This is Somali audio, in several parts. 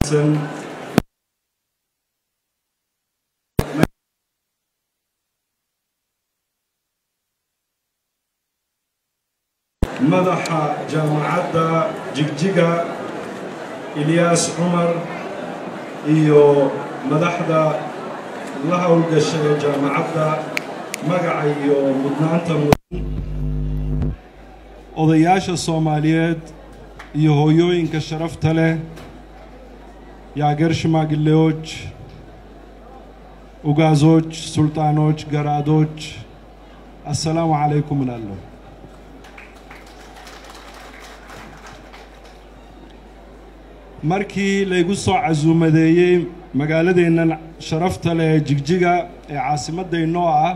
madaxa jaamacadda jigjiga ilyaas cumar iyo madaxda la howlgasha ee jaamacadda magaca iyo mudnaanta mudan odayaasha soomaaliyeed iyo hooyooyinka sharafta leh የአገር ሽማግሌዎች፣ ኡጋዞች፣ ሱልጣኖች፣ ገራዶች አሰላሙ አለይኩም እላለሁ። markii laygu soo casuumadeeyey magaaladeennan sharafta leh ee jigjiga ee caasimaddaynoo ah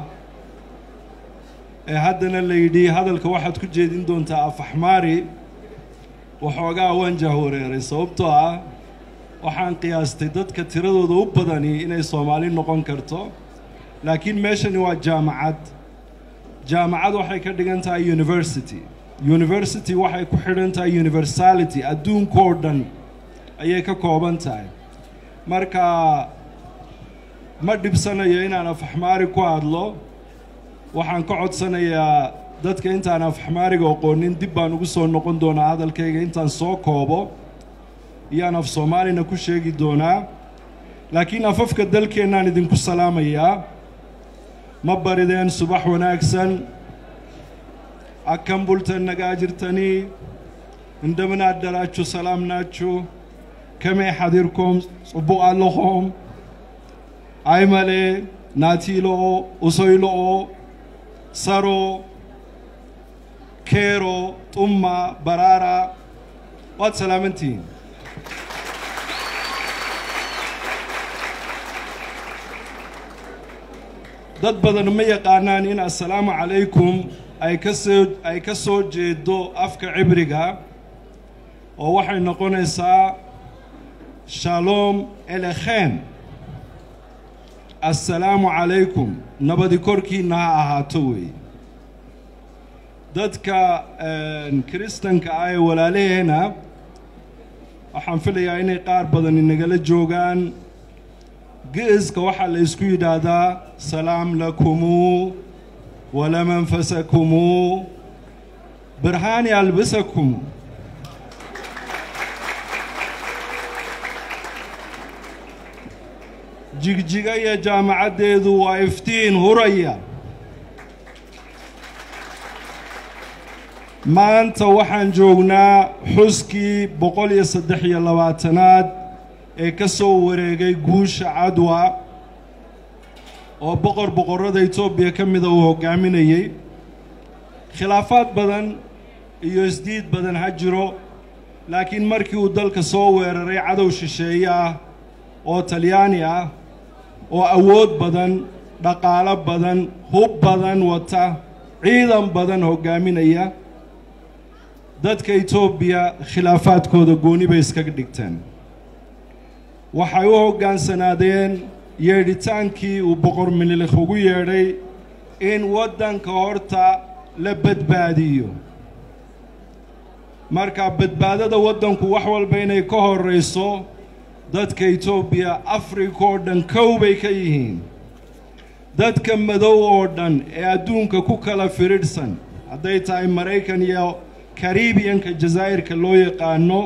ee haddana la yidhi hadalka waxaad ku jeedin doontaa afaxmaari waxoogaa waan jahwareeray sababtoo ah waxaan qiyaastay dadka tiradooda u badani inay soomaali noqon karto laakiin meeshani waa jaamacad jaamacad waxay ka dhigan tahay university university waxay ku xidhan tahay universality adduunkoo dhan ayay ka kooban tahay marka ma dhibsanayo inaan afaxmaari ku hadlo waxaan ka codsanayaa dadka intaan afaxmaariga aqoonin dib baan ugu soo noqon doonaa hadalkayga intaan soo koobo iyaan af soomaalina ku sheegi doonaa laakiin afafka dalkeennaan idinku salaamayaa ma barideen subax wanaagsan akkam bultan nagaa jirtanii እንደምን አደራችሁ ሰላም ናችሁ ከመይ ሓዲርኩም ጽቡቕ ኣለኹም ኣይመለ ናቲሎኦ እሰይሎኦ ሰሮ ኬሮ ጡማ በራራ ዋት ሰላምንቲ dad badan ma yaqaanaan in assalaamu calaykum ay ka soo ay ka soo jeedo afka cibriga oo waxay noqonaysaa shalom elekhem assalaamu calaykum nabadi korkiinna ha ahaato weeye dadka kiristanka ah ee walaalaheena waxaan filayaa inay qaar badan inagala joogaan geeska waxaa la isku yidhaahdaa salaam lakumuu walamanfasakumuu birhaani albisakum jigjiga iyo jaamacaddeedu waa iftiin huraya maanta waxaan joognaa xuskii boqol iyo saddex iyo labaatanaad ee ka soo wareegay guusha cadwa oo boqor boqorrada etoobiya ka mida uu hoggaaminayey khilaafaad badan iyo isdiid badan ha jiro laakiin markii uu dalka soo weeraray cadow shisheeye ah oo talyaani ah oo awood badan dhaqaalo badan hub badan wata ciidan badan hoggaaminaya dadka etoobiya khilaafaadkooda gooni bay iskaga dhigteen waxay u hoggaansanaadeen yeedhitaankii uu boqor minilikh ugu yeedhay in waddanka horta la badbaadiyo marka badbaadada waddanku wax walba inay ka horrayso dadka etoobiya afrika oo dhan kow bay ka yihiin dadka madow oo dhan ee adduunka ku kala firidhsan hadday tahay maraykan iyo karibiyanka jazaa'irka loo yaqaano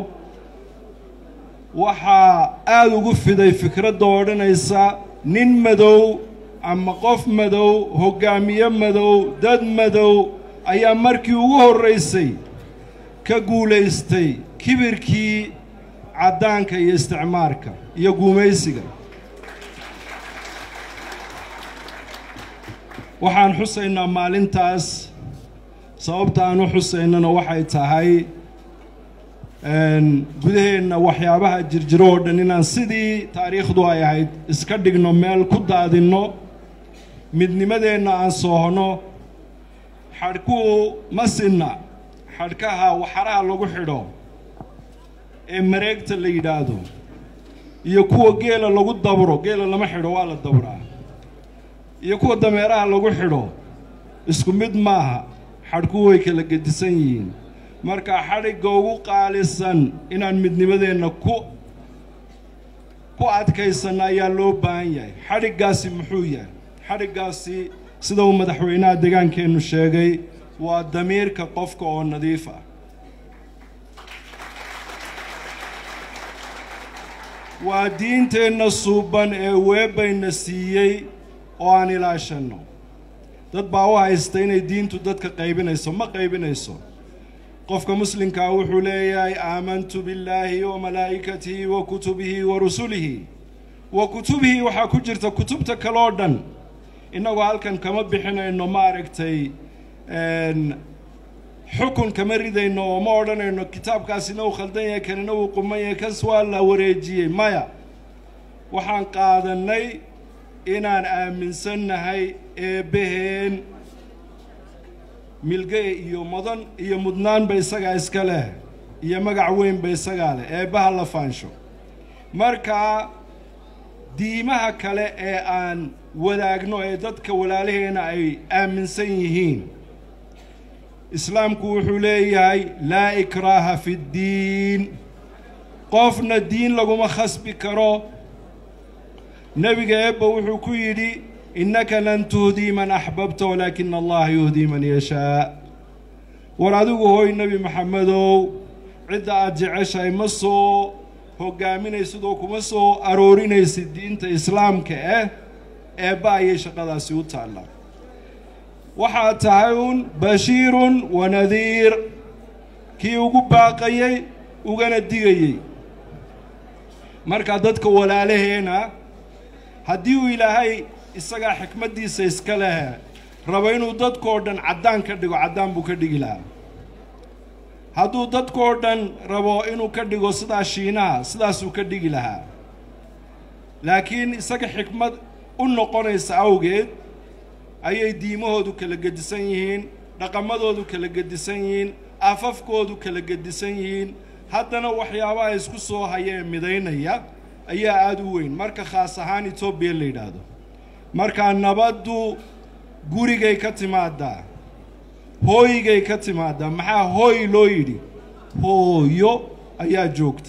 waxaa aada ugu fiday fikradda odhanaysa nin madow ama qof madow hoggaamiye madow dad madow ayaa markii ugu horraysay ka guulaystay kibirkii caddaanka iyo isticmaarka iyo guumaysiga waxaan xusaynaa maalintaas sababta aan u xusaynana waxay tahay gudaheenna waxyaabaha jirjiro oo dhan inaan sidii taariikhdu ay ahayd iska dhigno meel ku daadinno midnimadeenna aan soohno xadhkuhu ma sinna xadhkaha waxaraha lagu xidho ee mareegta la yidhaahdo iyo kuwa geela lagu dabro geela lama xidho waa la dabraa iyo kuwa dameeraha lagu xidho isku mid maaha xadhkuhu way kala gedisan yihiin marka xadhigga ugu qaalisan inaan midnimadeenna ku ku adkaysanna ayaa loo baahan yahay xadhiggaasi muxuu yahay xadhiggaasi sida uu madaxweynaha deegaankeennu sheegay waa damiirka qofka oo nadiif ah waa diinteenna suuban ee weebayna siiyey oo aan ilaashanno dad baa u haysta inay diintu dadka qaybinayso ma qaybinayso qofka muslimkaa wuxuu leeyahay aamantu billaahi wa malaa'ikatihi wa kutubihi wa rusulihi wa kutubihi waxaa ku jirta kutubta kale oo dhan innagoo halkan kama bixinayno ma aragtay xukun kama ridayno oo ma odhanayno kitaabkaasina uu khaldan yahay kanina uu quman yahay kas waa la wareejiyey maya waxaan qaadannay inaan aaminsannahay eebbaheen milge iyo mudan iyo mudnaanba isagaa iska leh iyo magac weynba isagaa leh eebbaha la faansho markaa diimaha kale ee aan wadaagno ee dadka walaalaheena ay aaminsan yihiin islaamku wuxuu leeyahay laa ikraaha fi ddiin qofna diin laguma khasbi karo nebiga eebba wuxuu ku yidhi innaka lan tuhdii man axbabta walaakina allaha yuhdii man yashaa war adigu hooy nebi maxamedow cidda aad jeceshahay ma soo hogaaminaysid oo kuma soo aroorinaysid diinta islaamka ah eebba ayay shaqadaasi u taallaa waxaad tahay uun bashiirun wa nadiir kii ugu baaqayey ugana digayey markaa dadka walaalaheena haddii uu ilaahay isagaa xikmaddiisa iska leh rabo inuu dadkoo dhan caddaan ka dhigo caddaan buu ka dhigi lahaa hadduu dadkoo dhan rabo inuu ka dhigo sidaa shiinaha sidaasuu ka dhigi lahaa laakiin isaga xikmad u noqonaysa awgeed ayay diimahoodu kala gedisan yihiin dhaqamadoodu kala gedisan yihiin afafkoodu kala gedisan yihiin haddana waxyaabaha isku soo haya ee midaynaya ayaa aada u weyn marka khaas ahaan etoobiya la yidhaahdo markaa nabaddu gurigay ka timaadaa hooygay ka timaadaa maxaa hooy loo yidhi hooyo ayaa joogta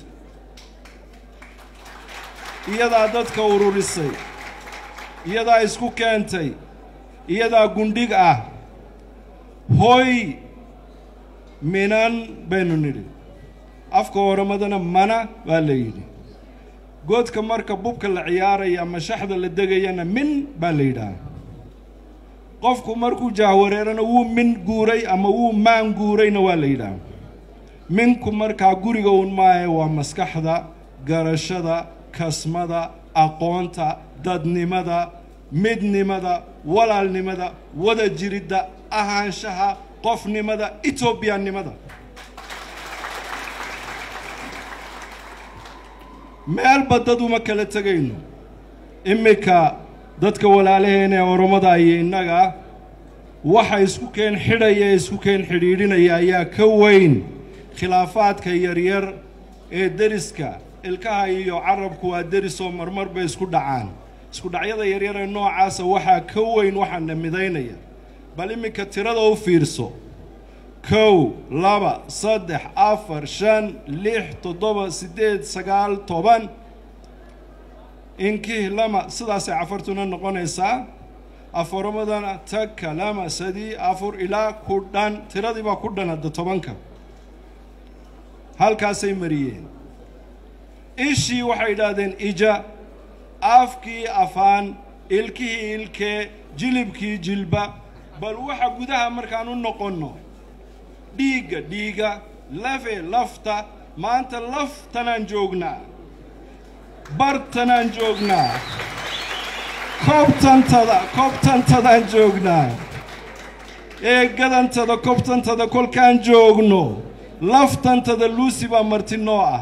iyadaa dadka ururisay iyadaa isku keentay iyadaa gundhig ah hooy minan baynu nidhi afka horamadana mana baa la yidhi goodka marka bubka la ciyaaraya ama shaxda la degayana min baa la yidhaha qofku markuu jahwareerana wuu min guuray ama wuu maan guurayna waa la yidhaha minku markaa guriga uun maahe waa maskaxda garashada kasmada aqoonta dadnimada midnimada walaalnimada wada jiridda ahaanshaha qofnimada etoobiyanimada meelba dad uma kala tegayno iminka dadka walaalaheena ee oromada iyo innaga waxa isku keen xidhaya ee isku keen xidhiidhinaya ayaa ka weyn khilaafaadka yaryar ee deriska ilkaha iyo carabku waa deris oo marmar bay isku dhacaan isku dhacyada yaryar ee noocaasa waxaa ka weyn waxaana midaynaya bal iminka tirada u fiirso kow laba saddex afar shan lix toddoba siddeed sagaal toban inkih lama sidaasay cafartuna noqonaysaa afaramadana taka lama sadii afur ilaa ku dhan tiradii baa ku dhan hadda tobanka halkaasay mariyeen ishii waxay idhaahdeen ija afkii afaan ilkihii ilkee jilibkii jilba bal waxa gudaha markaan u noqonno dhiigga dhiiga lafe lafta maanta laftanaan joognaa bartanaan joognaa koobtantada koobtantadaan joognaa eegadantada koobtantada kolkaan joogno laftantada luusi baa marti noo ah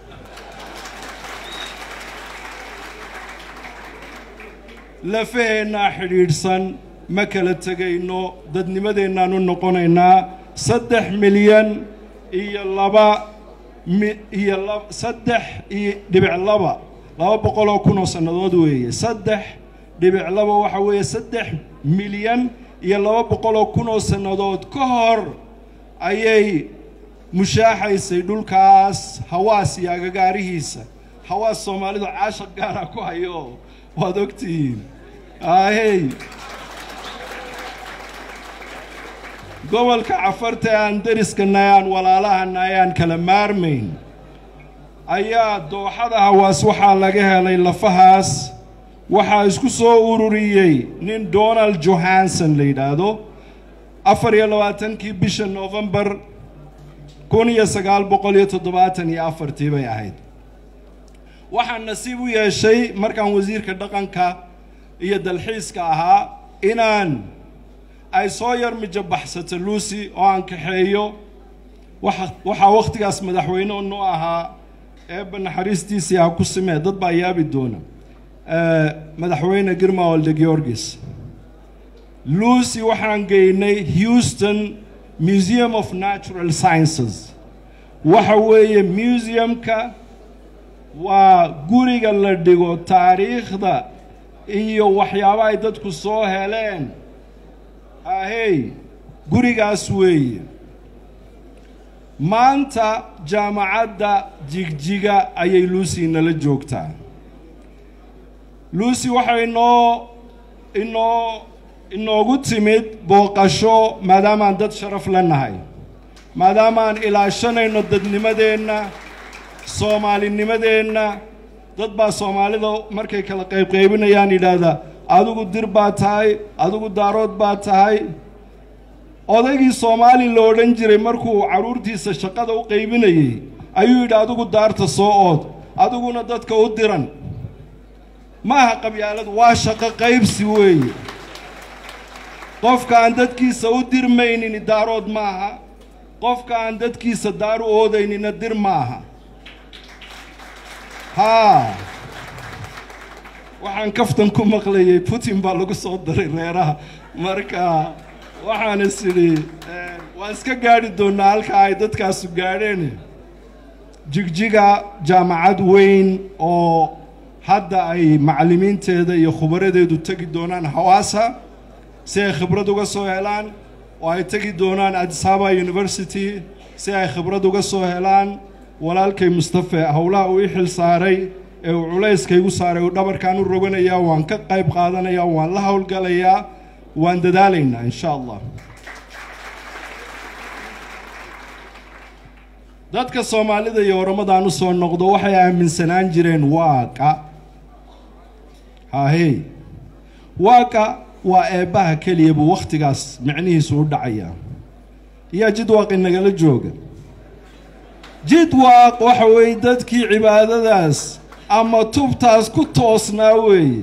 lafaheennaa xidhiidhsan ma kala tegayno dadnimadeennaan u noqonaynaa saddex milyan iyo laba iyo lab saddex iyo dhibic laba laba boqol oo kun oo sannadood weeye saddex dhibic laba waxa weeye saddex milyan iyo laba boqol oo kun oo sannadood ka hor ayay mushaaxaysay dhulkaas hawaas iyo agagaarihiisa hawaas soomaalidu caashaq gaara ku hayo waad ogtihiin ahey gobolka cafarta ee aan deriskana aan walaalahana ayaan kala maarmayn ayaa dooxada hawaas waxaa laga helay lafahaas waxaa isku soo ururiyey nin donald johanson la yidhaahdo afar iyo labaatankii bisha novembar kun iyo sagaal boqol iyo toddobaatan iyo afartii bay ahayd waxaan nasiib u yeeshay markaan wasiirka dhaqanka iyo dalxiiska ahaa inaan ay soo yar mijabaxsato lucy oo aan kaxeeyo waxaa wakhtigaas madaxweyne nu ahaa eebba naxariistiisii ha ku simee dad baa yaabi doona madaxweyne girma olde georgis lucy waxaan geynay houston museum of natural sciences waxa weeye museumka waa guriga la dhigo taariikhda iyo waxyaaba ay dadku soo heleen ahey gurigaas weeye maanta jaamacadda jigjiga ayay lucy nala joogtaa lucy waxay inoo inoo inoogu timid booqasho maadaamaan dad sharaf la nahay maadaamaan ilaashanayno dadnimadeenna soomaalinimadeenna dad baa soomaalida markay kala qaybqaybinayaan yidhaahdaa adigu dir baa tahay adigu daarood baa tahay odaygii soomaali la odhan jiray markuu carruurtiisa shaqada u qaybinayey ayuu yidhi adigu daarta soo ood adiguna dadka u diran maaha qabyaaladu waa shaqo qaybsi weeye qofka aan dadkiisa u dirmaynini daarood maaha qofka aan dadkiisa daar u oodaynina dir maaha haa waxaan kaftan ku maqlayay putin baa lagu soo daray reeraha marka waxaan is idhi waan iska gaadhi doonnaa halkaa ay dadkaasu gaadheen jigjiga jaamacad weyn oo hadda ay macallimiinteeda iyo khubaradeedu tegi doonaan hawaasa si ay khibrad uga soo helaan oo ay tegi doonaan adisaba university si ay khibrad uga soo helaan walaalkay mustafe howlaha uu i xil saaray ee uu culayska igu saaray uu dhabarkaan u roganayaa waan ka qayb qaadanayaa waan la howlgalayaa waan dadaalaynaa insha allah dadka soomaalida iyo oramadaan u soo noqdo waxay aaminsanaan jireen waaqa hahey waaqa waa eebbaha keliya buu wakhtigaas micnihiisu u dhacayaa yaa jidwaaq inagala jooga jidwaaq waxa weeye dadkii cibaadadaas ama tubtaas ku toosnaa weeye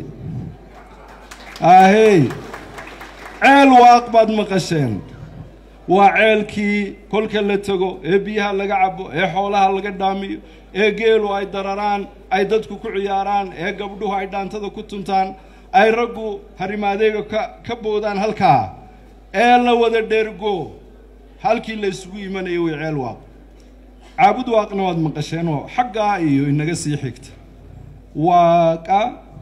ahey ceel waaq baad maqasheen waa ceelkii kolka la tego ee biyaha laga cabo ee xoolaha laga dhaamiyo ee geelu ay dararaan ay dadku ku ciyaaraan ee gabdhuhu ay dhaantada ku tuntaan ay raggu harimaadeega ka ka boodaan halkaa ee la wada dheergo halkii la isugu imanayo way ceel waaq caabud waaqna waad maqasheen oo xaggaa iyo inaga sii xigta waaqa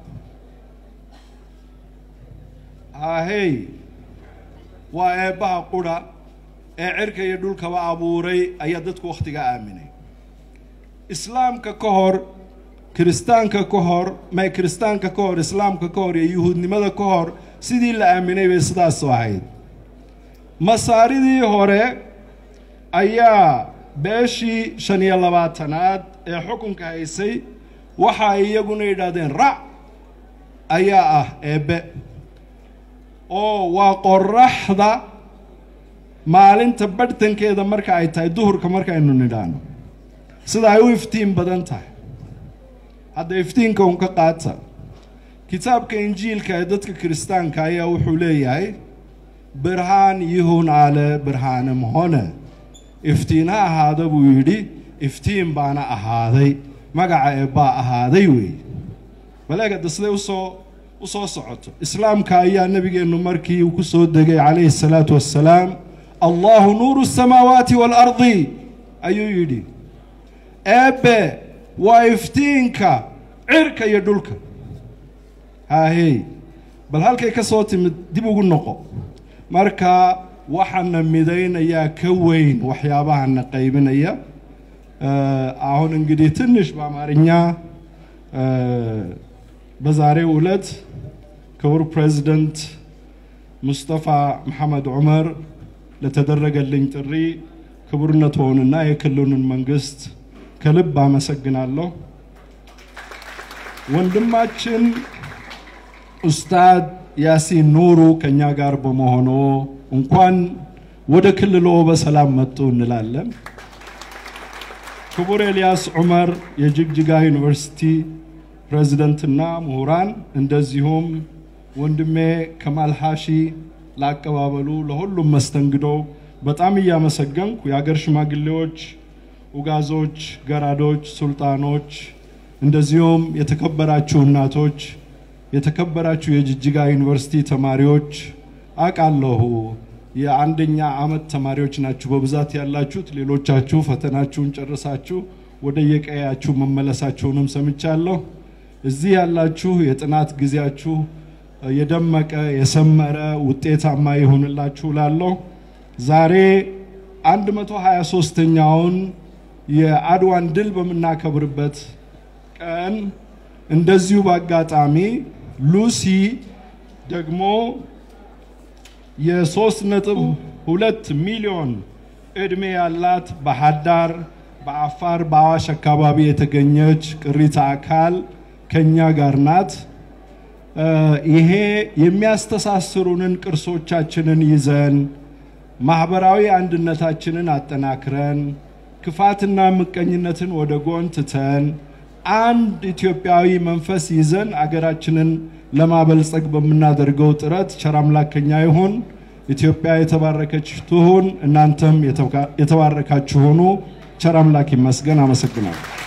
ahey waa eebbaha qudha ee cirka iyo dhulkaba abuuray ayaa dadku wakhtigaa aaminay islaamka ka hor kiristaanka ka hor may kiristaanka ka hor islaamka ka hor iyo yuhuudnimada ka hor sidii la aaminay bay sidaasoo ahayd masaaridii hore ayaa beeshii shan iyo labaatanaad ee xukunka haysay waxa ay iyaguna yidhaahdeen rac ayaa ah eebbe oo waa qoraxda maalinta badhtankeeda marka ay tahay duhurka markaynu nidhaano sida ay u iftiin badan tahay hadda iftiinka un ka qaata kitaabka injiilka ee dadka kiristaanka ayaa wuxuu leeyahay birhaan yihun ale birhaanem hone iftiin ha ahaada buu yidhi iftiin baana ahaaday magaca eebbaa ahaaday weeye baleegada siday usoo u soo socoto islaamka ayaa nebigeennu markii uu ku soo degay calayhi الsalaatu wassalaam allahu nuuru الsamaawaati waalardi ayuu yidhi eebbe waa iftiinka cirka iyo dhulka haahey bal halkay ka soo timid dib ugu noqo marka waxaana midaynayaa ka weyn waxyaabahana qaybinaya አሁን እንግዲህ ትንሽ በአማርኛ በዛሬው ዕለት ክቡር ፕሬዚደንት ሙስጠፋ መሐመድ ዑመር ለተደረገልኝ ጥሪ ክቡርነትዎንና የክልሉን መንግስት ከልብ አመሰግናለሁ። ወንድማችን ኡስታድ ያሲን ኑሩ ከኛ ጋር በመሆኑ እንኳን ወደ ክልሎ በሰላም መጡ እንላለን። ክቡር ኤልያስ ዑመር የጅግጅጋ ዩኒቨርሲቲ ፕሬዝደንትና ምሁራን፣ እንደዚሁም ወንድሜ ከማል ሐሺ ለአቀባበሉ ለሁሉም መስተንግዶ በጣም እያመሰገንኩ የሀገር ሽማግሌዎች፣ ኡጋዞች፣ ገራዶች፣ ሱልጣኖች እንደዚሁም የተከበራችሁ እናቶች፣ የተከበራችሁ የጅጅጋ ዩኒቨርሲቲ ተማሪዎች አውቃለሁ የአንደኛ ዓመት ተማሪዎች ናችሁ በብዛት ያላችሁት። ሌሎቻችሁ ፈተናችሁን ጨርሳችሁ ወደ የቀያችሁ መመለሳችሁንም ሰምቻለሁ። እዚህ ያላችሁ የጥናት ጊዜያችሁ የደመቀ የሰመረ ውጤታማ ይሁንላችሁ ላለሁ ዛሬ 123ኛውን የአድዋን ድል በምናከብርበት ቀን እንደዚሁ በአጋጣሚ ሉሲ ደግሞ የሶስት ነጥብ ሁለት ሚሊዮን እድሜ ያላት በሀዳር በአፋር በአዋሽ አካባቢ የተገኘች ቅሪተ አካል ከኛ ጋር ናት። ይሄ የሚያስተሳስሩንን ቅርሶቻችንን ይዘን ማህበራዊ አንድነታችንን አጠናክረን ክፋትና ምቀኝነትን ወደ ጎን ትተን አንድ ኢትዮጵያዊ መንፈስ ይዘን አገራችንን ለማበልጸግ በምናደርገው ጥረት ቸር አምላክ ከኛ ይሁን። ኢትዮጵያ የተባረከች ትሁን። እናንተም የተባረካችሁ ሆኑ። ቸር አምላክ ይመስገን። አመሰግናለሁ።